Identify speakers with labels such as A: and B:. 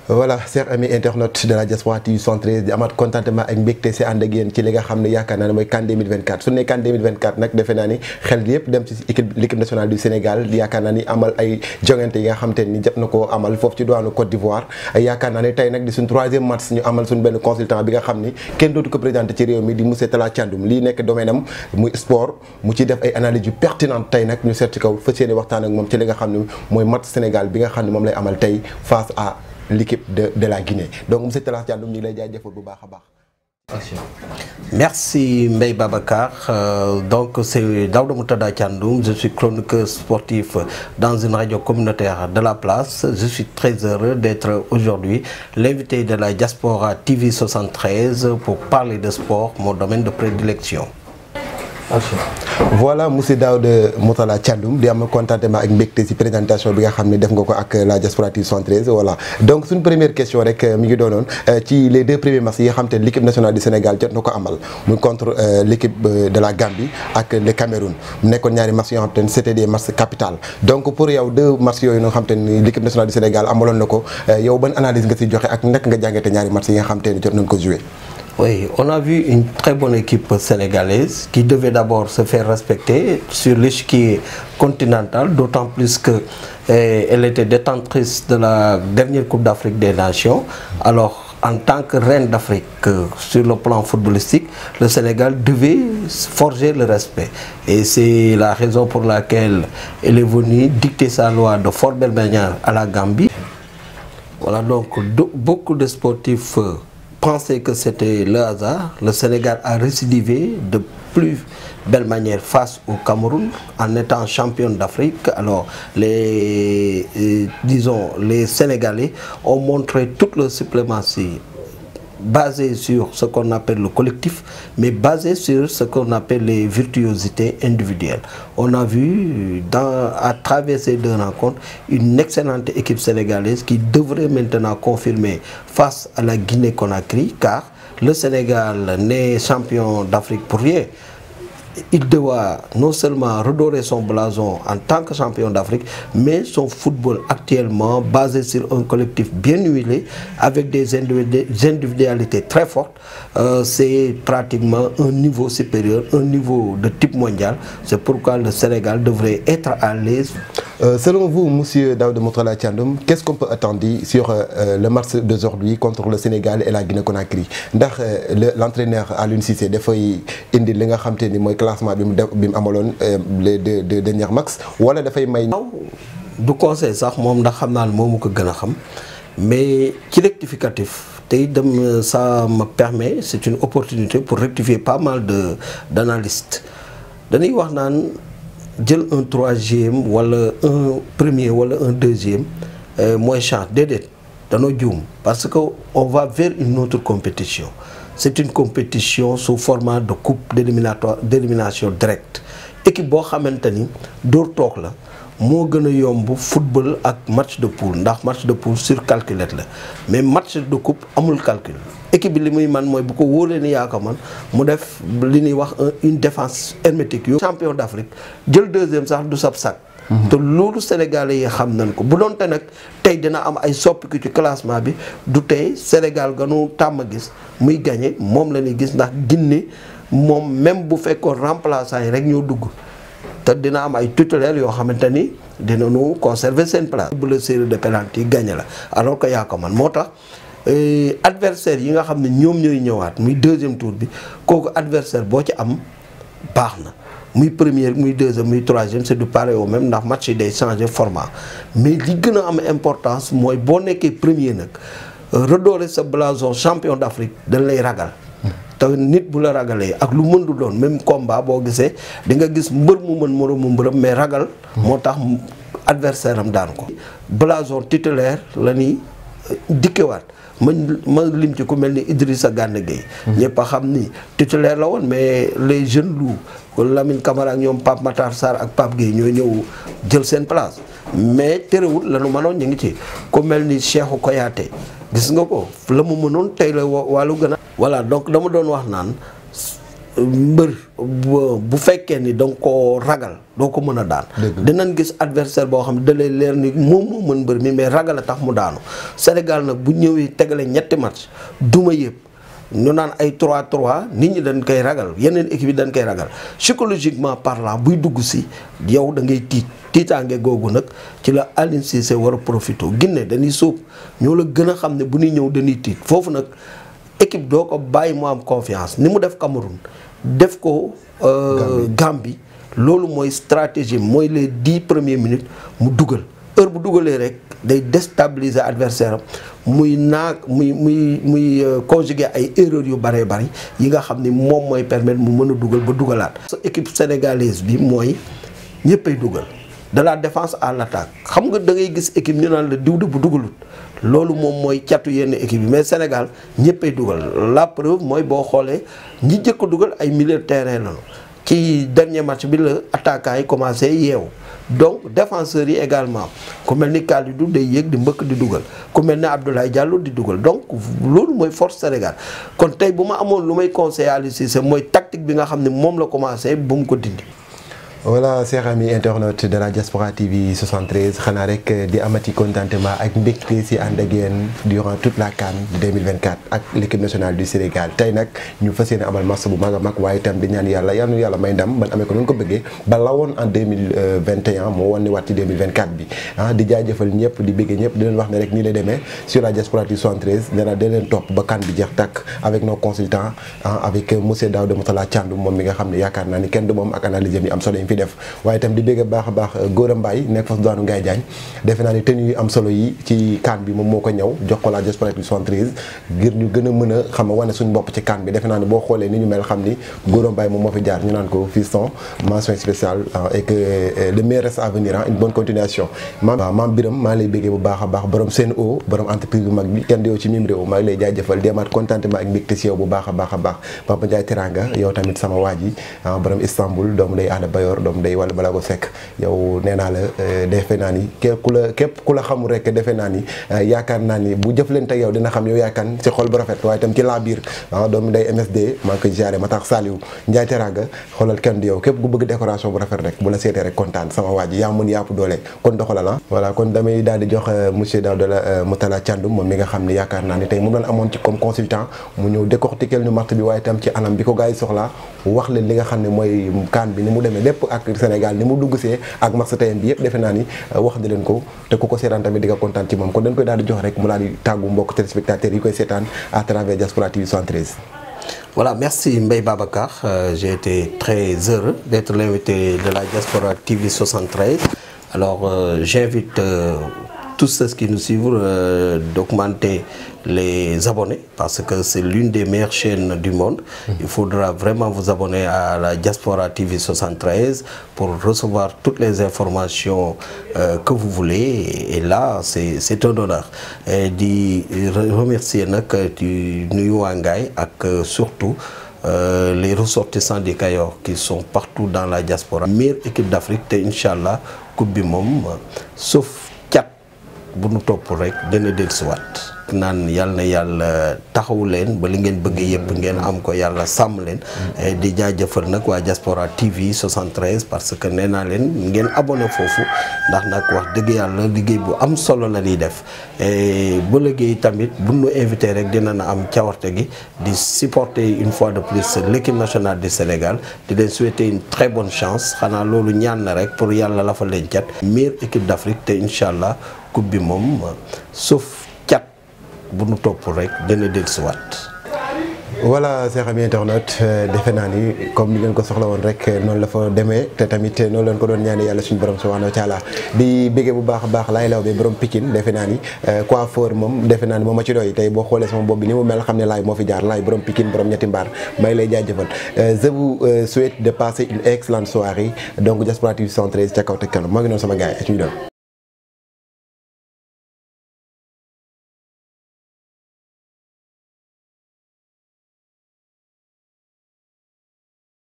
A: voilà chers amis internautes de la Diaspora TV 113 di amaat contentement ak mbégte si ànd ak yéen ci li nga xam ne yaakaar naa ne mooy CAN 2024 su ne CAN 2024 nag defe naa ni xel yëpp dem ci équipe l'équipe nationale du Sénégal yaakaar naa ni amal ay jongante yi nga xam te ni jot na koo amal foofu ci douane Côte d'Ivoire yaakaar naa ni tey nag di suñ troisième match ñu amal suñ benn consultant bi nga xam ni kenn dootu ko présenté ci réew mi di monsieur Talla Thiandoum lii nekk domaine am muy sport mu ci def ay analyses yu pertinentes tey nag ñu seet ci kaw fas yéene waxtaan ak moom ci li nga xam ne mooy match Sénégal bi nga xam ne moom lay amal tey face à l'équipe de de la Guinée donc monsieur Talla Thiandoum ñu ngi lay jaajëfal bu baax a baax.
B: Merci Mbaye Babacar. Euh, donc c'est Daouda Moutada Thiandoum, je suis chroniqueur sportif dans une radio communautaire de la place. Je suis très heureux d'être aujourd'hui l'invité de la Diaspora TV 73 pour parler de sport, mon domaine de prédilection.
A: voilà monsieur Daouda Moutala Thiandoum di am contentement ak mbégte ci présentation bi nga xam ne def nga ko ak la Diaspora TV 113 voilà donc suñ première question rek mi ngi doonoon ci les deux premiers matchs yi nga xam te l'équipe nationale du Sénégal jot na ko amal muy contre l'équipe de la Gambie ak le Cameroun mu nekkoon ñaari matchs yoo xam te ne c'était des matchs capitaux donc pour yow deux matchs yooyu nga xam te ne l'équipe nationale du Sénégal amaloon na ko yow ban analyse nga ci joxe ak naka nga jàngate ñaari matchs yi nga xam te ne jot nañ ko jouer
B: Oui, on a vu une très bonne équipe sénégalaise qui devait d'abord se faire respecter sur l'échiquier continental, d'autant plus que eh, elle était détentrice de la dernière Coupe d'Afrique des Nations. Alors, en tant que reine d'Afrique euh, sur le plan footballistique, le Sénégal devait forger le respect. Et c'est la raison pour laquelle elle est venue dicter sa loi de fort belle manière à la Gambie. Voilà, donc do- beaucoup de sportifs euh, pensaient que c'était le hasard. Le Sénégal a récidivé de plus belle manière face au Cameroun en étant champion d'Afrique. Alors, les, euh, disons, les Sénégalais ont montré toute leur suprématie basé sur ce qu'on appelle le collectif, mais basé sur ce qu'on appelle les virtuosités individuelles. On a vu dans, à travers ces deux rencontres une excellente équipe sénégalaise qui devrait maintenant confirmer face à la Guinée-Conakry, car le Sénégal n'est champion d'Afrique pour rien il doit non seulement redorer son blason en tant que champion d'Afrique, mais son football actuellement basé sur un collectif bien huilé, avec des individu- individualités très fortes, euh, c'est pratiquement un niveau supérieur, un niveau de type mondial. C'est pourquoi le Sénégal devrait être à l'aise
A: Euh, selon vous, Monsieur Daouda Moutala Thiandoum, qu'est-ce qu'on peut attendre sur euh, le match d'aujourd'hui contre le Sénégal et la Guinée-Conakry ndax euh, le l'entraîneur Aliou Cissé dafay indi li nga xam te ni mooy classement bi mu def bi mu amaloon les deux deux derniers matchs wala dafay may.
B: waaw du conseil sax moom ndax xam naa ne moomu ko gën a xam mais ci rectificatif tey dem ça me permet c'est une opportunité pour rectifier pas mal de d'analystes dañuy wax naan jël un troisième wala un premier wala un deuxième euh, mooy chance déedéet danoo juum parce que on va vers une autre compétition c'est une compétition sous format de coupe d'éliminatoire d'élimination directe équipe boo xamante ni dóor toog la moo gën a yomb football ak match de poule ndax match de poule sur calculette la mais match de coupe amul calcul équipe bi li muy man mooy bu ko wóoree ni yaa ko man mu def li ñuy wax une défense hermétique yo champion d'Afrique jël deuxième sax du sab sac te loolu sénégalais yi xam nañ ko bu doonte nag tey dina am ay soppiku ci classement bi du tey Sénégal ganu tàmm gis muy gagné moom la ñuy gis ndax Guinée moom même bu fekkoon remplaçant yi rek ñoo dugg te dina am ay titulaires yoo xamante ni dinañu conserver seen place. bu la série de penalty yi gagné la alors que yaa ko man moo tax adversaire yi nga xam ne ñoom ñooy ñëwaat muy deuxième tour bi kooku adversaire boo ci am baax na muy première muy deuxième muy troisième c'est du pareil au même ndax match yi day changer format mais li gën a am importance mooy boo nekkee premier nag redorer sa blason champion d'Afrique dañ lay ragal. te nit bu la ragalee ak lu mën du doon même combat boo gisee di nga gis mbër mu mën moroomu mbërëm mais ragal moo tax adversaire am daan ko blason titulaire la ñuy dikkewaat ma ma lim ci ku mel ni Idrissa Gana Gueye ñëpp a xam ni titulaire la woon mais les jeunes loups Lamine Camara ak ñoom Pape Matar Sarr ak Pape Gueye ñoo ñëw jël seen place mais terewul la nu mënoon ñu ngi ci ku mel ni Cheikhou Kouyaté gis nga ko la mu mënoon tey la wàllu gën a voilà donc dama doon wax naan mbër bu fekkee ni da nga koo ragal doo ko mën a daan dinañ gis adversaire boo xam ne da lay leer ni moom moo mën mbër mi mais ragal a tax mu daanu Sénégal nag bu ñëwee tegale ñetti match duma yëpp ñu naan ay 3-3 nit ñi dañ koy ragal yeneen équipe yi dañ koy ragal psychologiquement parlant buy dugg si yow da ngay tiit tiitaange googu nag ci la Aliou Cissé war a profité Guinée dañuy suub ñoo la gën a xam ne bu ñuy ñëw dañuy tiit foofu nag équipe doo ko bàyyi mu am confiance ni mu def Cameroun def ko Gambie loolu mooy stratégie mooy les dix premières minutes mu dugal heure bu dugalee rek day déstabiliser adversaire am muy naag muy muy muy conjuguer ay erreurs yu bëree bëri yi nga xam ni moom mooy permettre mu mën a dugal ba dugalaat. sa équipe sénégalaise bi mooy ñëppay dugal de la défense à l'attaque xam nga da ngay gis équipe ñu naan la diw de bu dugalut loolu moom mooy catu yenn équipe yi mais Sénégal ñëppay dugal la preuve mooy boo xoolee ñi jëkk a dugal ay milieu de terrain lañu ci dernier match bi la attaquant yi commencé yeewu donc défenseurs yi également ku mel ni Kalidou day yéeg di mbëkk di dugal ku mel ni Abdoulaye Diallo di dugal donc loolu mooy force Sénégal kon tey bu ma amoon lu may conseiller Aliou Cissé mooy tactique bi nga xam ne moom la commencé bu mu ko dindi.
A: voilà chers amis internautes de la Diaspora TV 73 xanaa rek di amati contentement ak mbégte si ànd ak yéen durant toute la CAN 2024 ak l'équipe nationale du Sénégal tey nag ñu fas yéene amal match bu mag a mag waaye itam di ñaan yàlla yal na yàlla may ndam ban amee ko noonu ko bëggee ba la woon en 2021 moo wan ni waat ci 2024 bi ah di jaajëfal ñëpp di bëggee ñëpp di leen wax ne rek nii lay demee sur la Diaspora TV 73 nee naa da leen topp ba CAN bi jeex tàkk avec nos consultants avec monsieur Daouda Moutala Thiandoum moom mi nga xam ne yaakaar naa ni kenn du moom ak analyse yi am solo def waaye itam di bégg baax a baax Gora Mbaye nekk fas daanu Ngaye Diagne defe naa ni tenue yu am solo yi ci CAN bi moom moo ko ñëw jox ko la Diaspora 73 ngir ñu gën a mën a xam wane suñu bopp ci CAN bi defe naa ni boo xoolee ni ñu mel xam ni Gora Mbaye moom moo fi jaar ñu naan ko fiston mention spéciale et que le meilleur reste à venir une bonne continuation maam waaw maam Biram maa lay béggee bu baax a baax borom Sen'Eau borom entreprise bu mag bi kenn di yow ci mim réew maa ngi lay jaajëfal di amaat contentement ak mbégte si yow bu baax a baax a baax Papa Ndiaye Teranga yow tamit sama waa ji borom Istanbul doomu day aada Bayor doomu day wala balaa ko fekk yow nee naa la defe naa ni képp ku la képp ku la xamul rek defe naa ni yaakaar naa ni bu jëflante ak yow dina xam yow yaakaar ci xol bu rafet waaye itam ci laa biir ah doomu day MSD maa ngi koy jaare ma tax Saliou Ndiaye Teranga xoolal kenn du yow képp ku bëgg décoration bu rafet rek bu la seetee rek kontaan sama waa ji yaa mën yàpp doole kon doxalal ah voilà kon damay daal di jox monsieur Daouda Moutala Thiandoum moom mi nga xam ne yaakaar naa ni tey mu doon amoon ci comme consultant mu ñëw décortiquer ñu match bi waaye itam ci anam bi ko gars yi soxlaa wax leen li nga xam ne mooy CAN bi ni mu demee lépp ak Sénégal ni mu dugg see ak match tayam bi yëpp defe naa ni wax di leen ko te ku ko seetaan tamit di nga kontaan ci moom kon dañ koy daal di jox rek mu daal di tàggu mbokk téléspectateurs yi koy seetaan à travers Diaspora TV 73
B: Voilà, merci Mbaye Babacar. Euh, J'ai été très heureux d'être l'invité de la Diaspora TV 73. Alors, euh, j'invite euh, tous ceux qui nous suivent euh, d'augmenter les abonnés parce que c'est l'une des meilleures chaînes du monde. Il faudra vraiment vous abonner à la Diaspora TV 73 pour recevoir toutes les informations euh, que vous voulez. Et là, c'est c'est un honneur. Et di remercier nag du nuyu waa Ngaye ak surtout euh, les ressortissants du Kayor qui sont partout dans la diaspora. meilleure équipe d'Afrique te incha allah coupe bi moom sauf cat bu nu topp rek dana dellusiwaat. naan yàlla na yàlla taxawu leen ba li ngeen bëgg yëpp ngeen am ko yàlla sàmm leen. di jaajëfal nag waa Diaspora TV 73 parce que nee naa leen ngeen abonné foofu ndax nag wax dëgg yàlla liggéey bu am solo la ñuy def ba liggéey tamit bu nu invité rek dina na am cawarte gi di supporter une fois de plus l'équipe nationale du Sénégal di leen souhaiter une très bonne chance xanaa loolu ñaan na rek pour yàlla la fa leen cat meilleure équipe d'Afrique te incha allah coupe bi moom sauf. bu nu topp rek dana dellusiwaat.
A: voilà chers amis internautes defe naa ni comme ni ngeen ko soxla woon rek noonu la fa demee te tamit noonu leen ko doon ñaane yàlla suñu borom subhanahu wa taala di béggee bu baax a baax laay law bi borom Pikine defe naa ni coiffeur moom defe naa ni moom ma ci doy tey boo xoolee sama bopp bi ni mu mel xam ne laay moo fi jaar laay borom Pikine borom ñetti mbaar may lay jaajëfal je vous souhaite de passer une excellente soirée donc Diaspora TV 113 ca kaw te kanam moo ngi noonu sama gars yi ak ñu doon